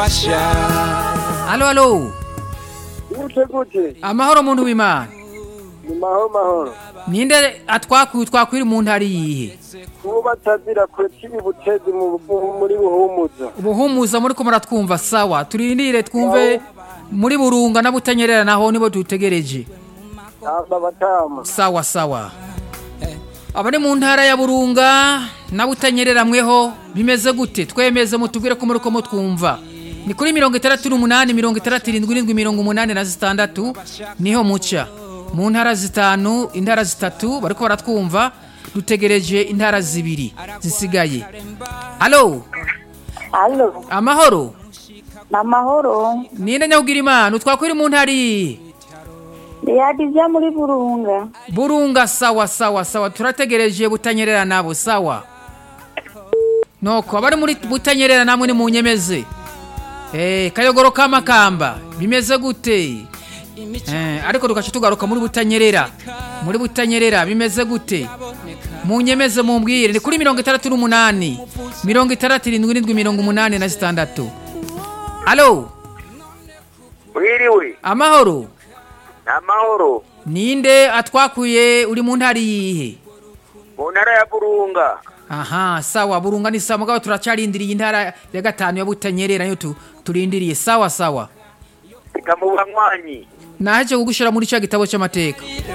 Halo halo. gute gute Amahoro muntu w'Imana. ni mahoro mahoro Ninde atwakuye twakwira mu ntari yihe? kuba batazira kure kibi butezi mu mu- muri buhumuza Ubuhumuza muri ko muratwumva sawa. Turindire twumve muri burunga na butanyerera naho nibo dutegereje. aba batama Sawa sawa. Abari mu ntara ya Burunga na butanyerera mweho bimeze gute? Twemeze mutubwire ko muri ko mutwumva. Ni kuri mirongo itandatu n'umunani mirongo itandatu irindwi irindwi mirongo umunani na zitandatu niho muca. Mu ntara zitanu intara zitatu bariko baratwumva dutegereje intara zibiri zisigaye. Halo, Halo, amahoro. ni amahoro. Ninde nyahugira imana utwakwiri mu ntara iyihe? Yadija muri Burunga. Burunga sawa sawa sawa turategereje butanyerera nabo sawa Noko abari muri butanyerera namwe ni munyemeze Eh kayogoro kamakamba bimeze gute Eh ariko tugaca tugaruka muri butanyerera muri butanyerera bimeze gute munyemeze mumbwire ni kuri mirongo itandatu n'umunani mirongo itandatu irindwi irindwi mirongo umunani na zitandatu Halo wiriwe amahoro ni amahoro ninde atwakuye uri mu ntari yihe mu ntara ya burunga aha sawa burunga ni sawa mugabo turacarindiriye intara ya gatanu ya butanyerera niyo tu- turindiriye sawa sawa reka mu banywanyi naheje kugushira muri cya gitabo cy'amateka